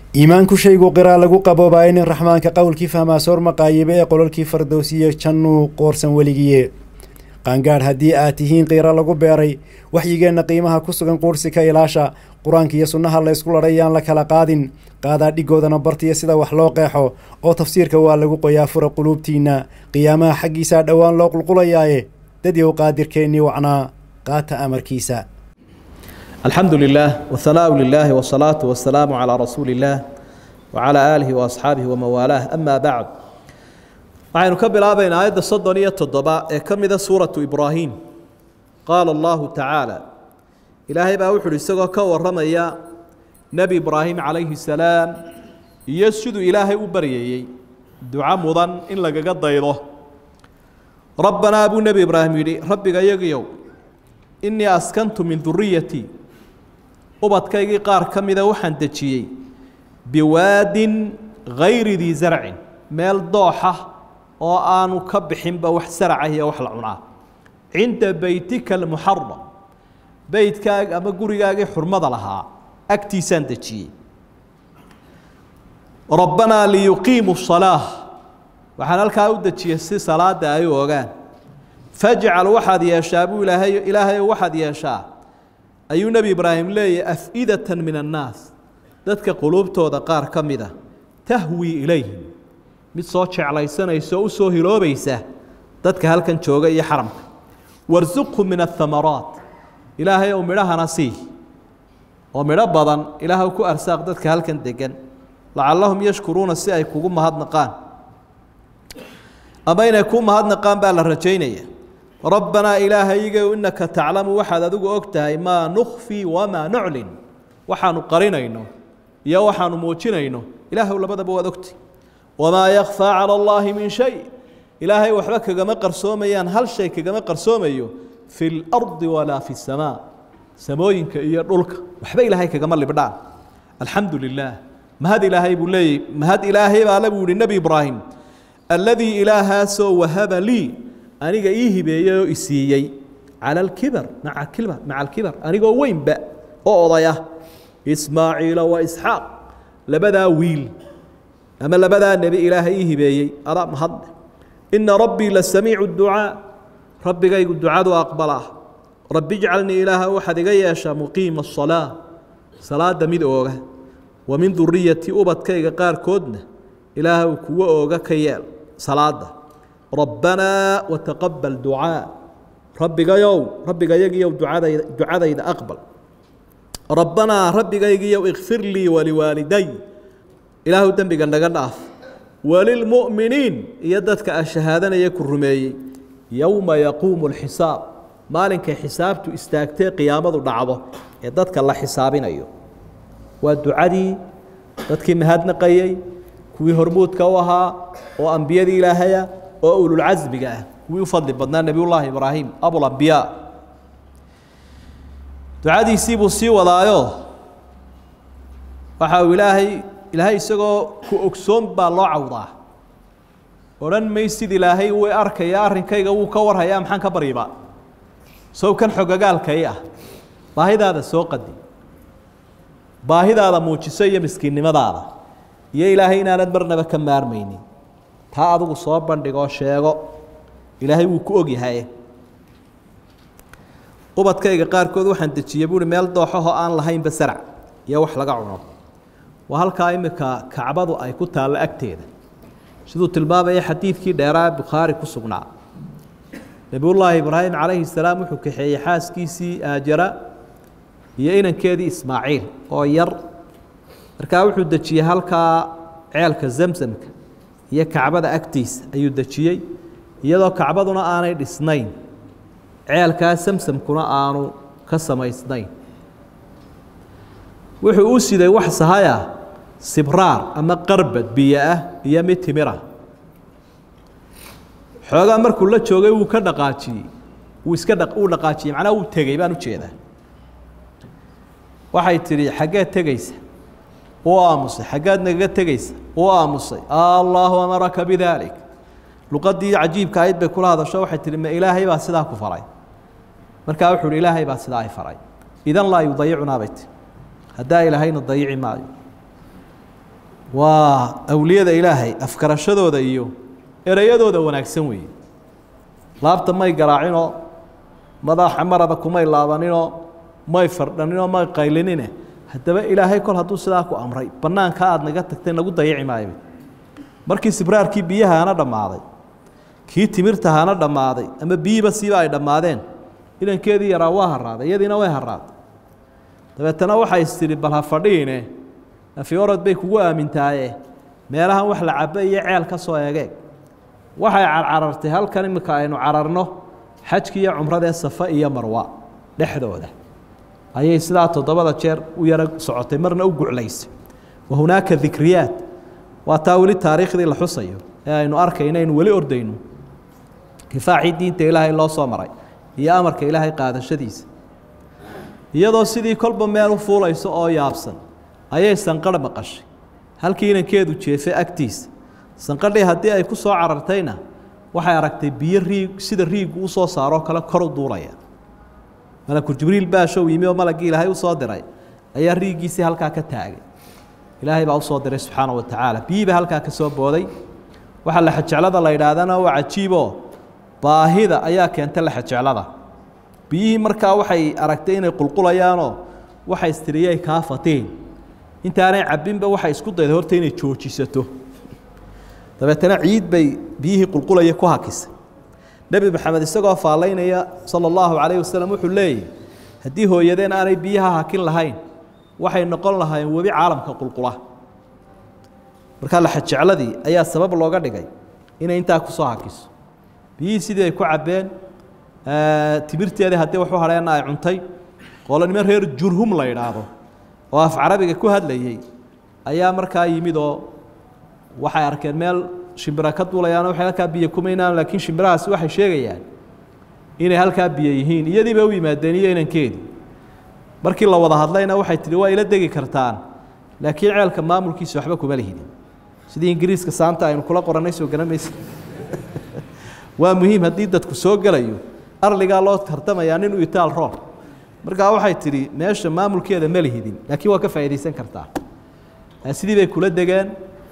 iimaanku shaygu qiraa lagu qaboobaayo nin raxmaanka qowlkii fahmaa soor maqaayibe ee qololkii fardowsiye jannuu qoorsan weligiye qaangaadh haddii aad tihiin qiira lagu beeray waxyigeenna qiimaha ku sugan quursi ka ilaasha qur-aanka iyo sunnaha laysku ladhay yaan la kala qaadin qaadaa dhigoodana bartiya sida wax loo qeexo oo tafsiirka waa lagu qoyaa fura quluubtiinna qiyaamaha xaggiisaa dhowaan loo qulqulayaaye dadyow qaadirkeennii wacnaa qaata amarkiisa الحمد لله والثناء لله والصلاة والسلام على رسول الله وعلى آله وأصحابه ومن والاه أما بعد waxaynu ka bilaabaynaa aayadda soddon iyo toddoba ee ka mida suuratu ibraahim qaala allahu tacaala ilaahay baa wuxu uhi isagoo ka warramaya nebi ibraahim calayhi salaam iyo siduu ilaahay u baryayey duco mudan in lagaga daydo rabbanaa buu nebi ibraahim yidhi rabbiga yagiyow innii askantu min duriyatii ubadkaygii qaar ka mida waxaan dejiyey biwaadin gayri dii zarcin meel dooxa oo aanu ka bixinba wax saracah iyo wax la cunaa cinda beytika almuxaram beytkaaga ama gurigaagii xurmada lahaa agtiisaan dejiyey rabbanaa liyuqiimu salaa waxaan halkaa u dejiyey si salaada ay u ogaan fajcal waxaad yeeshaa buu ilaahay ilaahayo waxaad yeeshaa ayuu nebi ibraahim leeyahy af-idatan min annaas dadka quluubtooda qaar ka mida tahwii ilayhim mid soo jeclaysanaysa oo u soo hiloobaysa dadka halkan jooga iyo xaramka warsuqhu min athamaraat ilaahay ou midhahana sii oo midho badan ilaahw ku arsaaq dadka halkan degan lacallahum yashkuruuna si ay kugu mahadnaqaan ama inay kuu mahadnaqaan baa la rajaynaya rabbanaa ilaahaygayow innaka taclamu waxaad adigu og tahay maa nukhfii wamaa nuclin waxaanu qarinayno iyo waxaanu muujinayno ilaahw labadaba waad ogtay wamaa yakfaa cala allaahi min shay ilaahay waxba kagama qarsoomayaan hal shay kagama qarsoomayo fi lardi walaa fi samaa samooyinka iyo dhulka waxba ilaahay kagama libdhaan alxamdu lilaah mahad ilaahay buu leeyay mahad ilaahay baale buu yihi nebi ibraahim alladii ilaahaasoo wahaba lii aniga ii hibeeyey oo isiiyey cala alkibar maca kibar maca alkibar anigoo weynba oo odaya ismaaciila wa isxaaq labadaa wiil ama labadaa nebi ilaahay ii hibeeyey adaa mahadle ina rabbii la samiicu ducaa rabbigaygu ducadu aqbalaa rabbi ijcalnii ilaaha waxaad iga yeeshaa muqiima asalaa salaada mid ooga wa min duriyatii ubadkayga qaarkoodna ilaahw kuwa ooga ka yeel salaada rabbanaa wataqabal ducaa rabbigayow rabbigayagiyow ducadayda ducadayda aqbal rabbanaa rabbigaygiyow ikfir lii waliwaaliday ilaahu dembiga naga dhaaf walilmu'miniin iyo dadka a shahaadanaya ku rumeeyey yowma yaquumu alxisaab maalinkay xisaabtu istaagtee qiyaamadu dhacdo ee dadka la xisaabinayo waa ducadii dadkii mahadnaqayey kuwii hormuudka u ahaa oo ambiyadii ilaahaya oo ululcasmiga ah kuwii u fadli badnaa nebiyullaahi ibraahim abulambiyaa ducadiisii buu sii wadaayo waxa uu ilaahay ilaahay isagoo ku ogsoon baa loo cawdaa odhan maysid ilaahay wuu arkaya arrinkayga wuu ka warhayaa maxaan ka baryiba sow kan xogagaalkai ah baahidaada soo qadi baahidaada muujiso iyo miskiinnimadaada iyo ilaahay inaanad marnaba ka maarmaynin taa adigu soo bandhigoo sheego ilaahay wuu ku ogyahay ubadkayga qaarkood waxaan dejiyey buuhi meel dooxahoo aan lahaynba sarac iyo wax laga cuno waa halkaa iminka kacbadu ay ku taallo agteeda siduu tilmaamaya xadiidkii dheeraa bukhaari ku sugnaa nebiyullaahi ibraahim calayhi salaam wuxuu kaxeeyey xaaskiisii aajara iyo inankeedii ismaaciil oo yar markaa wuxuu dejiyey halkaa ceelka zamsamka iyo kacbada agtiisa ayuu dejiyey iyadoo kacbaduna aanay dhisnayn ceelkaa samsamkuna aanu ka samaysnayn wuxuu u siday wax sahaya sibraar ama qarbad biyo ah iyo mid timira xoogaa markuu la joogay wuu ka dhaqaajiyey wuu iska dha uu dhaqaajiyey macnaha wuu tegey baan ujeedaa waxay tidhi xaggeed tegaysa uu aamusay xaggaad nagaga tegaysa uu aamusay allaahu amaraka bidaalik luqadii cajiibka ayd bay kula hadasho waxay tihi ma ilaahay baa sidaa ku faray markaa wuxuu hi ilaahay baa sidaa ay faray idan laa yudayicunaa bay tii haddaa ilaahayna dayici maayo waa awliyada ilaahay afkarashadooda iyo ereyadooda wanaagsan weeye laabta may garaacinoo madaxa marada kumay laabaninoo may fardhaninoo may qaylinine haddaba ilaahay kol hadduu sidaa ku amray bannaanka aada naga tagtay nagu dayaci maayo markii sibraarkii biyahaana dhammaaday kii timirtahaana dhammaaday ama biyiiba siiba ay dhammaadeen ilankeedii yaraa waa haraaday iyadiina way haraaday dabeetana waxay istidhi bal ha fadhiine afiorod bay kugu aamintaaye meelahan wax la cabo iyo ceel ka soo egeeg waxay carcarartay halkan iminka aynu cararno xajki iyo cumradee safa iyo marwa dhexdooda ayay sidaa toddobada jeer u yaro socotay marna u guclaysay wa hunaaka dikriyaat waa taa weli taariikhdii la xusayo ee aynu arkayno aynu weli ordayno kifaacii diinta ilaahay loo soo maray iyo amarka ilaahay qaadashadiisa iyadoo sidii kolba meel u fuulayso oo yaabsan ayay sanqarh maqashay halkii inankeedu jeefay agtiisa sanqadhii haddii ay ku soo carartayna waxay aragtay biyo riig sida riiggu u soo saaroo kale kor u duulaya malaku jibriil baashow yimi oo malaggii ilaahay u soo diray ayaa riiggiisii halkaa ka taagay ilaahay baa usoo diray subxaana wa tacaala biyiiba halkaa ka soo booday waxaa laxajeclada la yidhaahdana waa cajiiboo baahida ayaa keenta laxajeclada biyihii markaa waxay aragtay inay qulqulayaanoo waxay istiriyay kaa fatiin intaanay cabbinba waxay isku dayday horta inay joojisato dabeetana ciid bay biyihii qulqulaya ku hakisay nebi maxamed isagoo faallaynaya sala allahu calayh wasalam wuxuu leeyahy haddii hooyadeen aanay biyaha hakin lahayn waxay noqon lahaayeen webi caalamka qulqula markaa laxajecladii ayaa sabab looga dhigay inay intaa ku soo hakiso biyihii sidii ay ku cabbeen timirteedii haddii waxu hadheenna ay cuntay qolonimo reer jurhum la yidhaahdo oo af carabiga ku hadlayey ayaa markaa yimid oo waxay arkeen meel shimbira ka duulayaano waxay halkaa biyo kumaynaan laakiin shimbirahaasi waxay sheegayaan inay halkaa biyo yihiin iyadii bay u yimaadeen iyo inankeedii markii la wada hadlayna waxay tihi waa ila degi kartaan laakiin ceelka maamulkiisa waxba kuma lihidin sidii ingiriiska saanta aynu kula qorannay soo garamaysa waa muhiim haddii dadku soo gelayo arligaa loo tartamayaa nin u itaal rool markaa waxay tidhi meesha maamulkeeda ma lihidin laakiin waa ka faa'iidaysan kartaa sidii bay kula degeen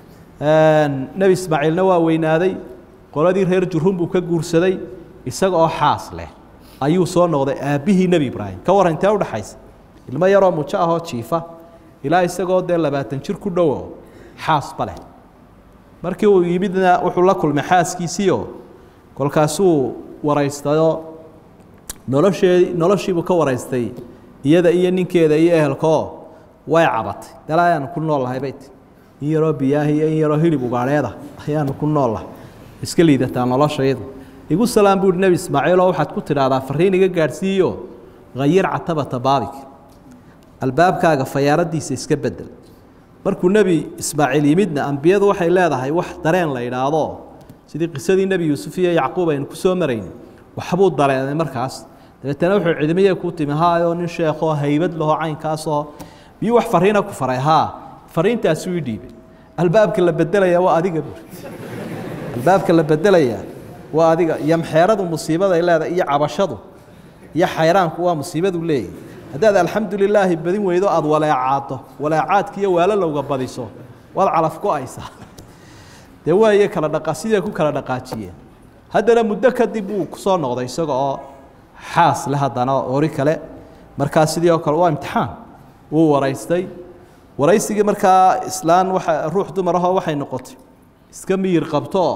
nebi ismaaciilna waa weynaaday qoladii reer jurhum buu ka guursaday isaga oo xaas leh ayuu soo noqday aabbihii nebi ibraahim ka warran intee udhaxaysa ilmo yaroo mujo ahoo jiifa ilaa isagoo dee labaatan jir ku dhowo xaasba leh markii uu yimidna wuxuu la kulmay xaaskiisiio kolkaasuu waraystayoo noloshee noloshiibuu ka waraystay iyada iyo ninkeeda iyo ehelkaoo way cabatay dal ayaanu ku nool lahay bay ti in yaroo biyaahi iyo in yaroo hilib ugaadheeda ayaanu ku nool lahay iska liidataa noloshaydu igu salaam buuhi nebi ismaaciiloo waxaad ku tidhaahdaa fariin iga gaadhsiiyo hayir catabata baabik albaabkaaga fayaaradiisa iska bedel markuu nebi ismaaciil yimidna ambiyadu waxay leedahay wax dareen la idhaahdo sidii qisadii nebi yuusuf iyo yacquub aynu ku soo marayn waxbuu dareenay markaas dabeetana wuxuu cidmiyey ku timi haayoo nin sheekoo haybad lahoo caynkaasoo miyuu wax fariina ku faray haa fariintaasuu ii dhiibay albaabka la bedelaya waa adiga buuri albaabka la bedelaya waa adiga yamxeeradu musiibaday leedahay iyo cabashadu iyo xayraanku waa musiibadu leeyahy haddaad alxamdu lilaahi badin weydo aada waleecaado waleecaadka iyo waalolowga badiso waad calaf go-aysaa dee waaye kala dhaqa siday ku kala dhaqaajiyeen haddana muddo kadib uu kusoo noqday isaga oo xaas le haddana ori kale markaa sidii oo kale waa imtixaan wuu waraystay waraysigii markaa islaan waa ruux dumarahoo waxay noqotay iska miyir qabtooo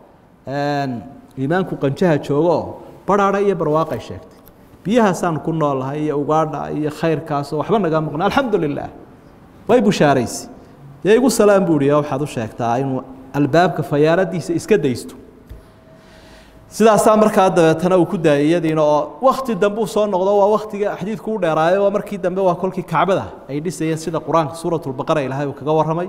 iimaanku qanjaha joogooo barhaadha iyo barwaaqay sheegtay biyahaasaan ku noolahay iyo ugaadha iyo khayrkaasoo waxba naga maqna alxamdu lilah way bushaaraysi dee igu salaam buuhi waxaad u sheegtaa inuu albaabka fayaaradiisa iska daysto sidaasaa markaa dabeetana uu ku daayay iyadiina oo wakti dambe uu soo noqdo waa waktiga xadiidku u dheeraayo oo markii dambe waa kolkii kacbada ay dhisayeen sida qur-aanka suuratulbaqara ilaahay uu kaga warramay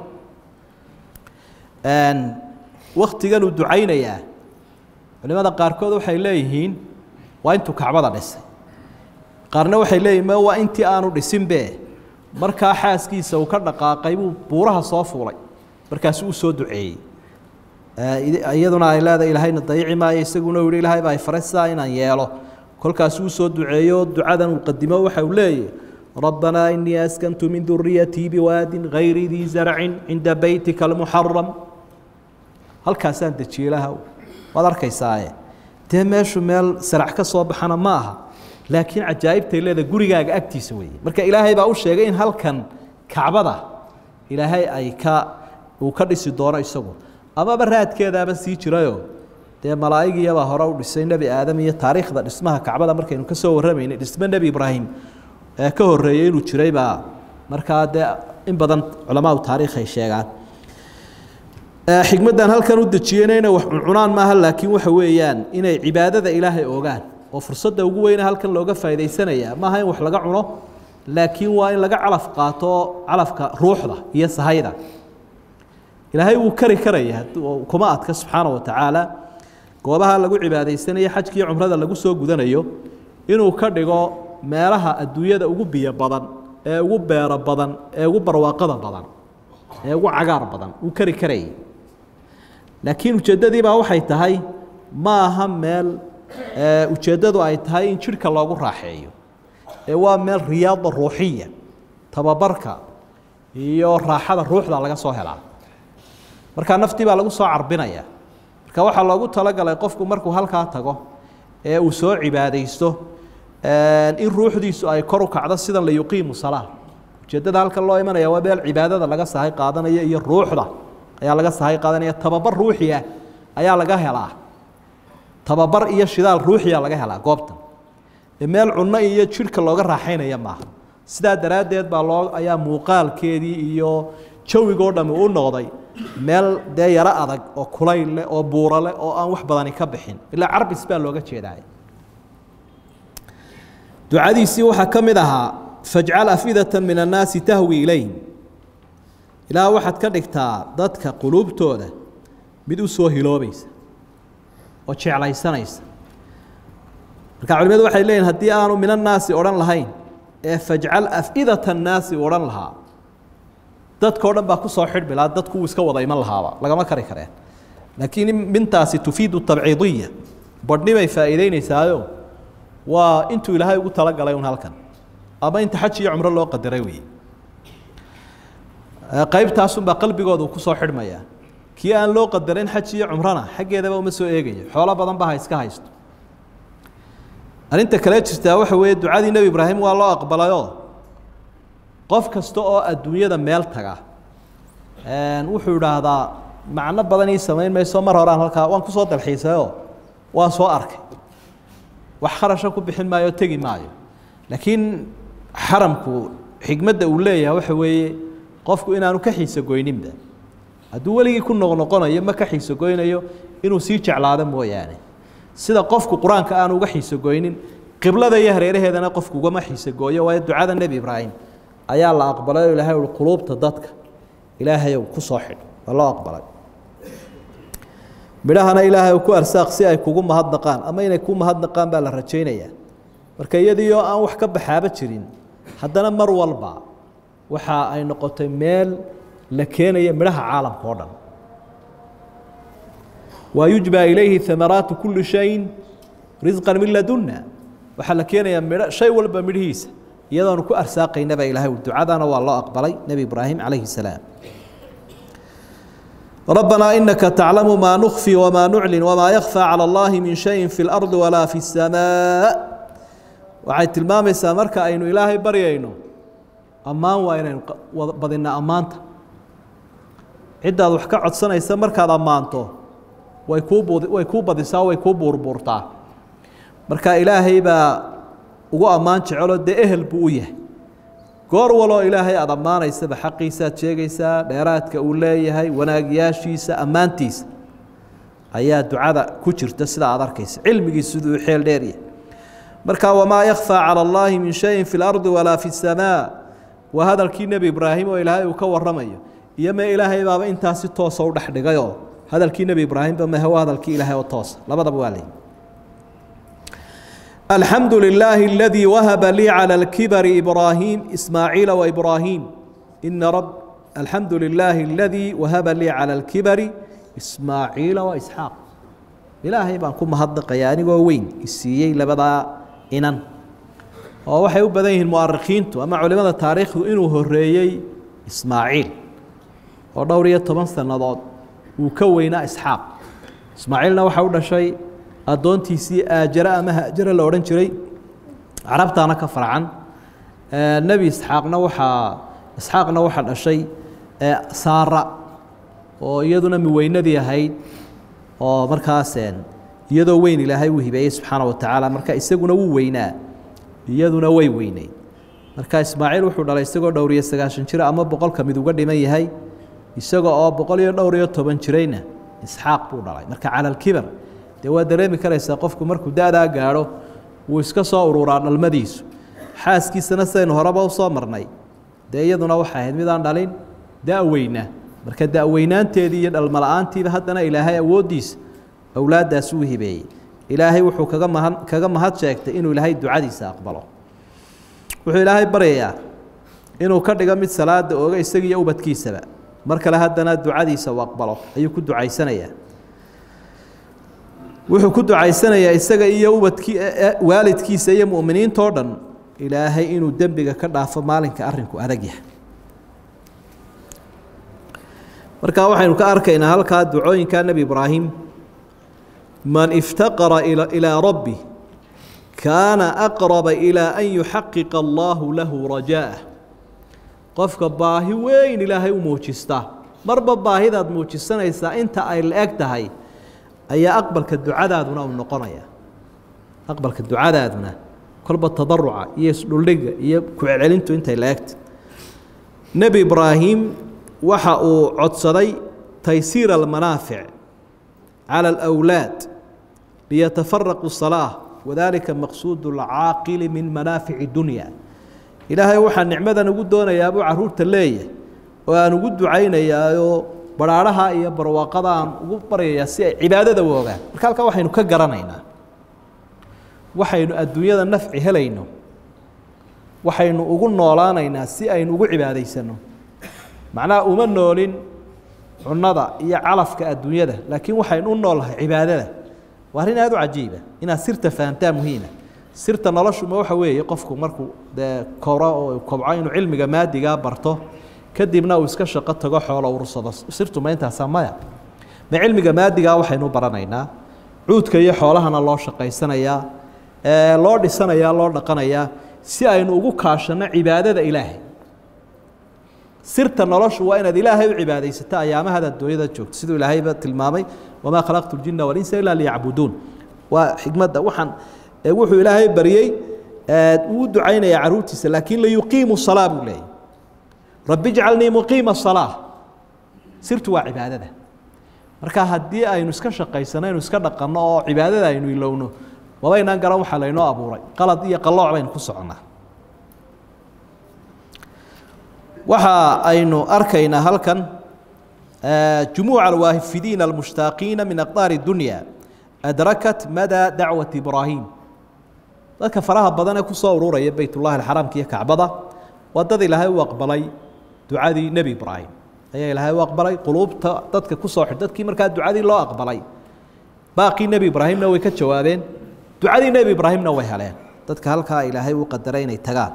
waktigan uu ducaynayaa culimada qaarkood waxay leeyihiin waa intuu kacbada dhisay qaarna waxay leeyihin waa intii aanu dhisinbe markaa xaaskiisa uu ka dhaqaaqay buu buuraha soo fuulay markaasu u soo duceeyey iyaduna ay leedahay ilaahayna dayici maayo isaguna uu yihi ilaahay baa ay faray sidaa inaan yeelo kolkaasuu usoo duceeyo ducadan uu qadimo waxa uu leeyahy ربنا إني أسكنت من ذريتي بواد غير ذي زرع عند بيتك المحرم هل كاسان تشيلها وذرك يسايا تمشوا مال سرع كصوب حنا معها لكن عجائب تيلada gurigaaga agtiisa weeye marka ilaahay baa u sheegay in halkan kacbada ilaahay ay ka uu ka dhisi doono isagu amaba raadkeedaaba sii jirayo dee malaa'igiyabaa hore u dhisay nebi aadam iyo taariikhda dhismaha kacbada markaynu ka soo warramaynay dhisme nebi ibraahim ee ka horreeyey inuu jiray baa markaa dee in badan culamaadu taariikh ay sheegaan xikmaddan halkan u dejiyeyna inay wax cuncunaan maaha laakiin waxa weeyaan inay cibaadada ilaahay ogaan oo fursadda ugu weyne halkan looga faa'iidaysanaya maaha in wax laga cuno laakiin waa in laga calaf qaato calafka ruuxda iyo sahayda ilaahay wuu kari karaya kuma adka subxaana wa tacaala goobaha lagu cibaadaysanayo xajkiiyo cumrada lagu soo gudanayo inuu ka dhigo meelaha adduunyada ugu biyo badan ee ugu beero badan ee ugu barwaaqada badan ee ugu cagaar badan uu kari karayay laakiin ujeeddadii baa waxay tahay ma aha meel ujeeddadu ay tahay in jidhka loogu raaxeeyo ee waa meel riyaada ruuxiya tababarka iyo raaxada ruuxda laga soo helaa markaa naftii baa lagu soo carbinaya marka waxaa loogu talagalay qofku markuu halkaa tago ee uu soo cibaadaysto in ruuxdiisu ay kor u kacdo sidan la yuqiimu salaa ujeeddada halkan loo imanaya waa meel cibaadada laga sahay qaadanaya iyo ruuxda ayaa laga sahay qaadanaya tababar ruuxi ah ayaa laga helaa tababar iyo shidaal ruuxiya laga helaa goobtan meel cunno iyo jidhka looga raaxaynaya maaha sidaa daraaddeed baa loo ayaa muuqaalkeedii iyo jawigoo dhami u noqday meel dee yaro adag oo kulayl leh oo buuro leh oo aan wax badani ka bixin ilaa carbis baa looga jeedaay ducadiisii waxaa ka mid ahaa fajcal afidata min annaasi tahwi ilayhim ilaah waxaad ka dhigtaa dadka quluubtooda mid u soo hiloobaysa oo jeclaysanaysa marka culimadu waxay leeyihin haddii aanu min annaasi odhan lahayn ee fajcal afidata annaasi odhan lahaa dadkao dhan baa ku soo xidhmi lahaa dadku wuu iska wada iman lahaaba lagama kari kareen laakiin mintaasi tufiidu tabciidiya badhnibay faa'iideynaysaayo waa intuu ilaahay ugu talagalay un halkan ama inta xaj iyo cumro loo qadaray weeye qaybtaasunbaa qalbigooda uu ku soo xidhmayaa kii aan loo qadarin xaj iyo cumrona xaggeedaba uma soo eegayo xoolo badan ba ha iska haysto arrinta kale jirtaa waxa weeye ducadii nebi ibraahim waa loo aqbalayoo qof kasta oo adduunyada meel taga wuxuu idhaahdaa macno badan ii samayn mayso mar horaan halkaa waan kusoo dalxiisayoo waan soo arkay wax kharasha ku bixin maayo tegi maayo laakiin xaramku xigmadda uu leeyahay waxa weeye qofku inaanu ka xiisa goyninba hadduu weligii ku noqnoqonayo ma ka xiisa goynayo inuu sii jeclaado mooyaane sida qofku qur-aanka aan uga xiisa goynin qiblada iyo hareeraheedana qofku ugama xiisa gooyo waayo ducada nebi ibraahim ayaa la aqbalay oo ilahay ui quluubta dadka ilaahayow ku soo xidh waa loo aqbalay midhahana ilaahay ku arsaaq si ay kugu mahadnaqaan ama inay ku mahadnaqaan baa la rajaynayaa marka iyadiioo aan wax ka baxaaba jirin haddana mar walba waxa ay noqotay meel la keenaya midhaha caalamka oo dhan waa yujba ilayhi amaraatu kuli shayin risqan min ladunna waxaa la keenayaa midho shay walba midhihiisa iyadoonu ku arsaaqaynaba ilahay ducadana waa loo aqbalay nebi ibraahim calayhi salaam ربنا إنك تعلم ما نخفي وما نعلن وما يخفى على الله من شيء في الأرض ولا في السماء waxay tilmaamaysaa marka aynu ilaahay baryayno ammaan waa inaynu badinaa ammaanta ciddaad wax ka codsanaysa markaad ammaanto way kuu bud way kuu badisaa way kuu buurbuurtaa marka ilaahay baa ugu ammaan jeceloo dee ehel buu u yahay goor waloo ilaahay aada ammaanaysaba xaqiisaad sheegaysaa dheeraadka uu leeyahay wanaagyaashiisa ammaantiisa ayaa ducada ku jirta sida aad arkaysa cilmigiis siduu u xeel dheeryahay marka wamaa yakfaa cala allaahi min shayin fi lardi walaa fi samaa waa hadalkii nebi ibraahim oo ilaahay uu ka warramayo iyo mee ilaahay baaba intaasi toosa u dhex dhigayoo hadalkii nebi ibraahimba mehe waa hadalkii ilaahay oo toosa labadaba waa leeyihi الحمد لله الذي وهب لي على الكبر إبراهيم إسماعيل وإبراهيم إن رب الحمد لله الذي وهب لي على الكبر إسماعيل وإسحاق إلهي بان كم هدق يعني وين السيي لبدا إنن oo waxay u badan yihiin mu'arikhiintu ama culimada taariikhdu inuu horeeyey ismaaciil oo dhowr iyo toban sannadood uu ka weynaa isxaaq ismaaciilna waxaa u dhashay addoontiisii aajara ama haajara la odhan jiray carabtaana ka farcan nebi isxaaqna waxaa isxaaqna waxaa dhashay saara oo iyaduna miweynadii ahayd oo markaas iyadoo weyn ilaahay uu hibeeyey subxaana wa tacaala marka isaguna wuu weynaa iyaduna way weyneyd marka ismaaciil wuxuu dhalay isagoo dhowr iyo sagaashan jir ama boqolka mid uga dhiman yahay isaga oo boqol iyo dhowr iyo toban jirayna isxaaq buu dhalay marka cala alkibar dee waa dareemi karaysaa qofku markuu da-daa gaadho wuu iska soo ururaa dhalmadiisu xaaskiisana sidaynu horeba u soo marnay dee iyaduna waxay ahayd midaan dhalin da-weyna marka da-weynaanteedii iyo dhalmala-aantiiba haddana ilaahay awooddiisa awlaaddaas uu hibeeyey ilaahay wuxuu kaga mahad kaga mahad sheegtay inuu ilaahay ducadiisa aqbalo wuxuu ilaahay baryayaa inuu ka dhigo mid salaada ooga isagiiyo ubadkiisaba mar kale haddana ducadiisa uu aqbalo ayuu ku ducaysanayaa wuxuu ku ducaysanayaa isaga iyo ubadkii waalidkiisa iyo mu'miniintoo dhan ilaahay inuu dembiga ka dhaafo maalinka arrinku adag yahay markaa waxaynu ka arkaynaa halkaa ducooyinka nebi ibraahim man iftaqara ilaa rabbi kaana aqraba ilaa an yuxaqiqa allaahu lahu rajaa'ah qofka baahi weyn ilaahay u muujista marba baahidaad muujisanaysaa inta ay la-eg tahay ayaa aqbalka ducadaaduna uu noqonaya aqbalka ducadaaduna kolba tadaruca iyo isdhuldhiga iyo ku-celcelintu intay la-egta nebi ibraahim waxa uu codsaday taysiir almanaafic cala alawlaad liyatafaraquu salaa wadalika maqsuud alcaaqili min manaafici dunya ilaahay waxaa nicmadan ugu doonayaabuu caruurta leeyahay oo aan ugu ducaynayaayoo baraadhaha iyo barwaaqada aan ugu baryayaa si ay cibaadada u ogaan marka halkaa waxaynu ka garanaynaa waxaynu adduunyada nafci helayno waxaynu ugu noolaanaynaa si aynu ugu cibaadaysanno macnaha uma noolin cunada iyo calafka adduunyada laakiin waxaynu u noolnahay cibaadada waa arrin aada u cajiiba inaad sirta fahamtaa muhiima sirta noloshuma waxa weeye qofku markuu dee koro oo kobco inuu cilmiga maadigaa barto kadibna uu iska shaqo tago xoolo urursado sirtuma intaasaa maya ma cilmiga maadigaa waxaynu baranaynaa cuudka iyo xoolahana loo shaqaysanayaa loo dhisanayaa loo dhaqanayaa si aynu ugu kaashanno cibaadada ilaahay sirta noloshu waa inaad ilaahay u cibaadaysato ayaamahad adduunyada joogto siduu ilaahayba tilmaamay wamaa khalaqtu ljina walinsa ilaa liyacbuduun waa xikmadda waxaan wuxuu ilaahay baryey uu ducaynaya caruurtiisa laakiin liyuqiimu salaa buu leeyay rabbi ijcalnii muqiima salaa sirtu waa cibaadada marka haddii aynu iska shaqaysano aynu iska dhaqanno oo cibaadada aynu ilowno mabaynaan garan waxaa laynoo abuuray qalad iyo qalooc baynu ku soconnaa waxa aynu arkaynaa halkan jumuuca alwaafidiina almushtaaqiina min aqdaari dunya adrakat madaa dacwati ibraahim dadka faraha badan ee kusoo ururaya beytullahi alxaraamka iyo kacbada waa dad ilaahay u aqbalay ducadii nebi ibraahim ayaa ilaahay u aqbalay quluubta dadka kusoo xidh dadkii markaa ducadii loo aqbalay baaqii nebi ibraahimna way ka jawaabeen ducadii nebi ibraahimna way heleen dadka halkaa ilaahay u qadaray inay tagaan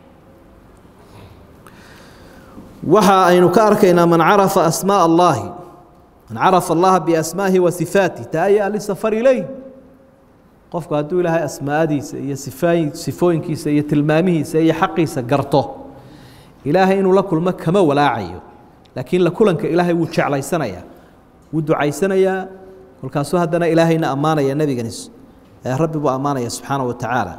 waxa aynu ka arkaynaa man carafa asmaaء اllahi man carafa allaha biasmaahi wa sifaatih taaya lisafar ileyh qofku hadduu ilaahay asmaadiisa iyo sifaay sifooyinkiisa iyo tilmaamihiisa iyo xaqiisa garto ilaahay inuu la kulmo kama walaacayo laakiin la kulanka ilaahay wuu jeclaysanayaa wuu ducaysanayaa kolkaasuu haddana ilaahayna ammaanaya nebigani rabbi buu ammaanaya subxaana wa tacaala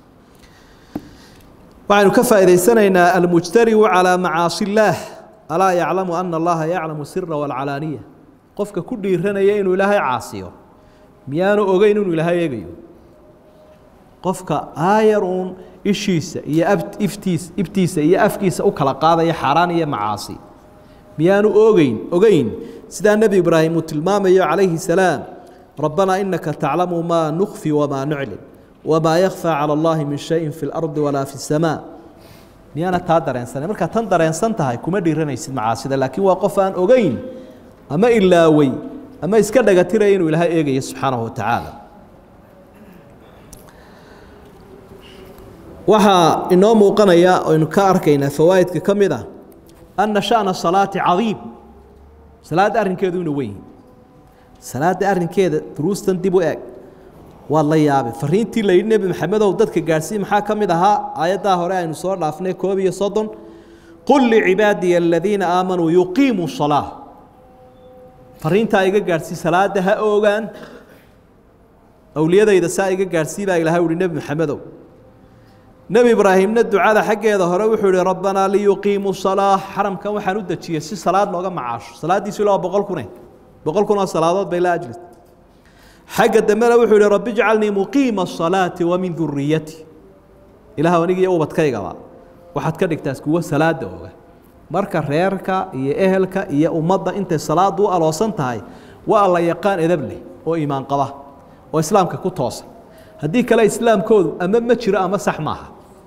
waxaynu ka faa'idaysanaynaa almujtariu calىa macaasi illaah alaa yaclamu ana allaha yaclamu sira waalcalaaniya qofka ku dhiiranaya inuu ilaahay caasiyo miyaanu ogeyn inuu ilaahay eegayo qofka aayar uun ishiisa iyo iftiis ibtiisa iyo afkiisa u kala qaadaya xaaraan iyo macaasi miyaanu ogeyn ogeyn sidaa nebi ibraahim uu tilmaamayo calayhi salaam rabbanaa inaka taclamu maa nukfi wamaa nuclin wamaa yakfى calى اllahi min shayin fi اlardi walaa fi الsamaa miyaana taa dareensanay markaa tan dareensan tahay kuma dhiiranaysid macaasida laakiin waa qof aan ogeyn ama ilaawey ama iska dhagatiraya inuu ilaahay eegayo subxaanahu wa tacaala waxaa inoo muuqanaya aynu ka arkaynaa fawaa'idka ka mid ah anna sha'na salaati cadiim salaadda arrinkeedu inuu weyn salaadda arrinkeeda duruustan dib u eeg waad la yaabay fariintii la yidhi nebi maxamedow dadka gaadhsii maxaa ka mid ahaa aayaddaa hore aynu soo dhaafnay koob iyo soddon qul licibaadiya aladiina aamanuu yuqiimuu salaa fariintaa iga gaadhsii salaadda ha oogaan awliyadayda saa iga gaadhsii baa ilahay uhi nebi maxamedow nebi ibraahimna ducada xaggeeda hore wuxuu ihi rabbanaa liyuqiimuu salaa xaramkan waxaan u dejiyey si salaad looga macaasho salaaddiisu ilaa boqol kune boqol kun oo salaadood bay la ajlis xagga dambena wuxuu ihi rabbi ijcalnii muqiima asalaati wa min duriyati ilaah aniga iyo ubadkaygaba waxaad ka dhigtaas kuwo salaada oga marka reerka iyo ehelka iyo ummadda intay salaadu u aloosan tahay waa alla yaqaan edab leh oo iimaan qaba oo islaamka ku toosan haddii kale islaamkoodu ama ma jiro ama sax maaha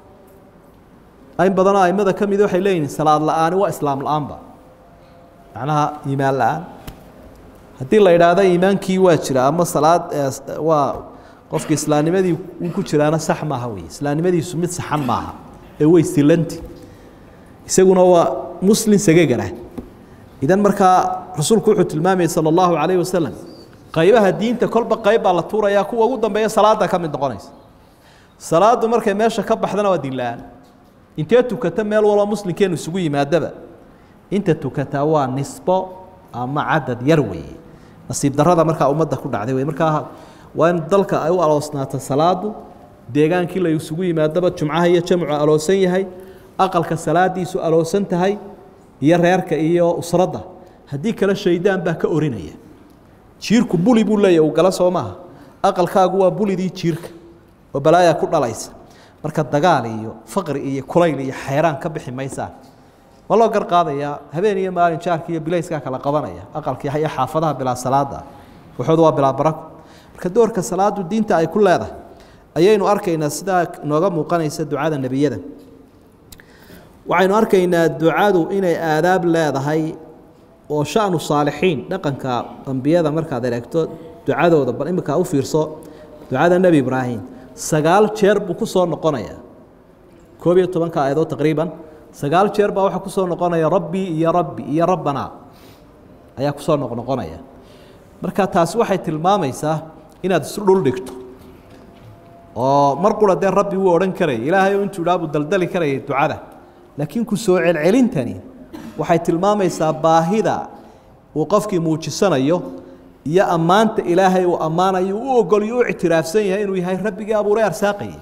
in badanoo aimada ka mid waxay leeyihin salaad la-aani waa islaam la-aanba macnaha iimaan la-aan haddii la idhaahdo iimaankii waa jira ama salaad waa qofka islaamnimadii uu ku jiraana sax maaha wey islaamnimadiisu mid saxan maaha ee way silanti isaguna waa muslim sagagara idan markaa rasuulku wuxuu tilmaamayay sala allahu calayhi wasalam qaybaha diinta kolba qayb baa la tuurayaa kuwa ugu dambeeya salaada ka mid noqonaysa salaadu markay meesha ka baxdana waa diin la-aan intee tukata meel walba muslimkeenu isugu yimaadaba inta tukataa waa nisbo ama cadad yar weeye nasiib darada markaa ummadda ku dhacday wey markaa waa in dalka ay u aloosnaato salaadu deegaankii la isugu yimaadaba jumcaha iyo jamcu aloosan yahay aqalka salaadiisu aloosan tahay iyo reerka iyo usradda haddii kale shaydaan baa ka orinaya jiirku buli buu leeyahy uu gala soo maaha aqalkaagu waa bulidii jiirka oo balaayaa ku dhalaysa marka dagaal iyo faqri iyo kulayl iyo xayraan ka bixi maysaan waa loo gar qaadayaa habeen iyo maalin jaarka iyo bilayskaa kala qabanaya aqalka iyo xaafadaha bilaa salaada waxooda waa bilaa barako marka doorka salaadu diinta ay ku leedahay ayaynu arkaynaa sidaa nooga muuqanaysa ducada nebiyada waxaynu arkaynaa ducadu inay aadaab leedahay oo shanu saalixiin dhaqanka ambiyada markaad eregto ducadooda bal iminkaa u fiirso ducada nebi ibraahim sagaal jeer buu ku soo noqonayaa koob iyo tobanka aayadood taqriiban sagaal jeer baa waxaa kusoo noqonaya rabbii iyo rabbi iyo rabbanaa ayaa kusoo noqnoqonaya marka taasi waxay tilmaamaysaa inaad isu dhul dhigto oo mar qura dee rabbi wuu odhan karayay ilaahay oo intuu idhaa buu daldali karayay ducada laakiin ku soo celcelintani waxay tilmaamaysaa baahida uu qofkii muujisanayo iyo ammaanta ilaahay uu ammaanayo u ogolyo u ictiraafsan yahay inuu yahay rabbigii abuuray arsaaqayay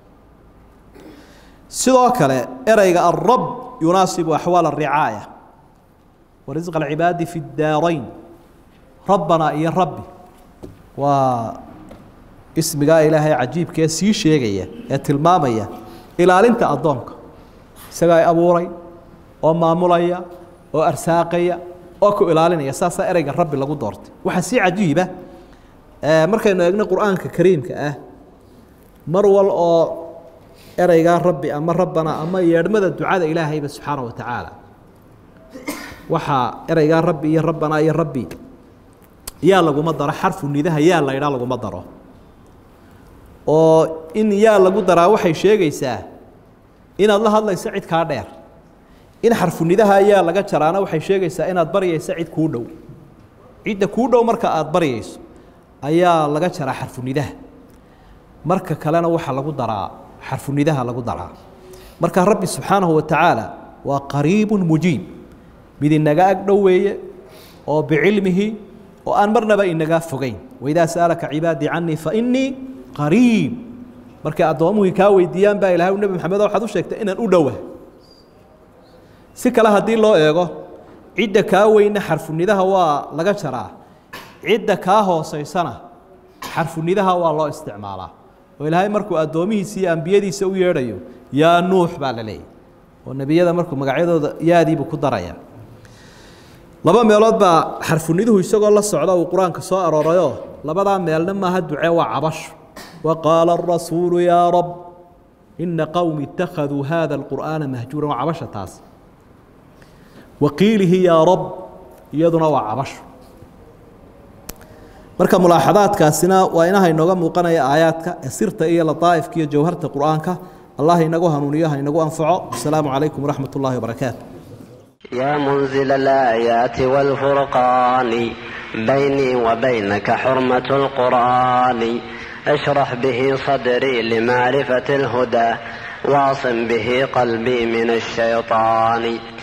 sidoo kale ereyga alrab yunaasibu axwaal aricaaya wa risqa alcibaadi fi daarayn rabbanaa iyo rabbi waa ismigaa ilaahay cajiibkee sii sheegaya ee tilmaamaya ilaalinta addoonka isagaa abuuray oo maamulaya oo arsaaqaya oo ku ilaalinaya saasaa ereyga rabbi lagu doortay waxaa si cajiiba markaynu eegno qur-aanka kariimka ah mar wal oo ereygaa rabbi ama rabbana ama yeedhmada ducada ilaahayba subxaana wa tacaala waxaa ereygaa rabbi iyo rabbanaa iyo rabbi yaa laguma daro xarfu nidaha yaa la idhaa laguma daro oo in yaa lagu daraa waxay sheegaysaa inaad la hadlayso cid kaa dheer in xarfunidaha yaa laga jaraana waxay sheegaysaa inaad baryayso cid kuu dhow cidda kuu dhow marka aada baryayso ayaa laga jaraa xarfunidaha marka kalena waxaa lagu daraa xarfunidaha lagu daraa marka rabbi subxaanahu wa tacaala waa qariibu mujiib mid inaga ag dhow weeye oo bicilmihi oo aan marnaba inaga fogeyn waidaa sa'alaka cibaadii canii fainii qariib markay addoomuhii kaa weydiiyaan baa ilahay nebi maxamed waxaad u sheegtay inaan u dhowa si kale haddii loo eego cidda kaa weyna xarfunidaha waa laga jaraa cidda kaa hoosaysana xarfunidaha waa loo isticmaalaa oo ilaahay markuu addoomihiisa iyo ambiyadiisa u yeedhayo yaa nuux baa la leeyahy oo nebiyada markuu magacyadooda yaadiibuu ku daraya laba meelood baa xarfuniduhu isagoo la socda uu qur-aanka soo aroorayoo labadaa meelna maaha ducee waa cabasho وqاaل الرasuuل يا رب إنa qومi اتakhذوu hذا القur'aaنa mahjuura waa cabasha taas waqiilihi yaa rab iyaduna waa cabasho marka mulaaxadaadkaasina waa inaha inooga muuqanaya aayaadka ee sirta iyo laطaa'ifka iyo jawharta qur'aanka allah inagu hanuuniyo ha inagu anfaco asalaamu calaykum waraxmat ullahi wabarakaatu يا منزل الآيات والفرقان بيني وبينك حرمة القرآن اشرح به صدري لمعرفة الهدى واعصم به قلبي من الشيطان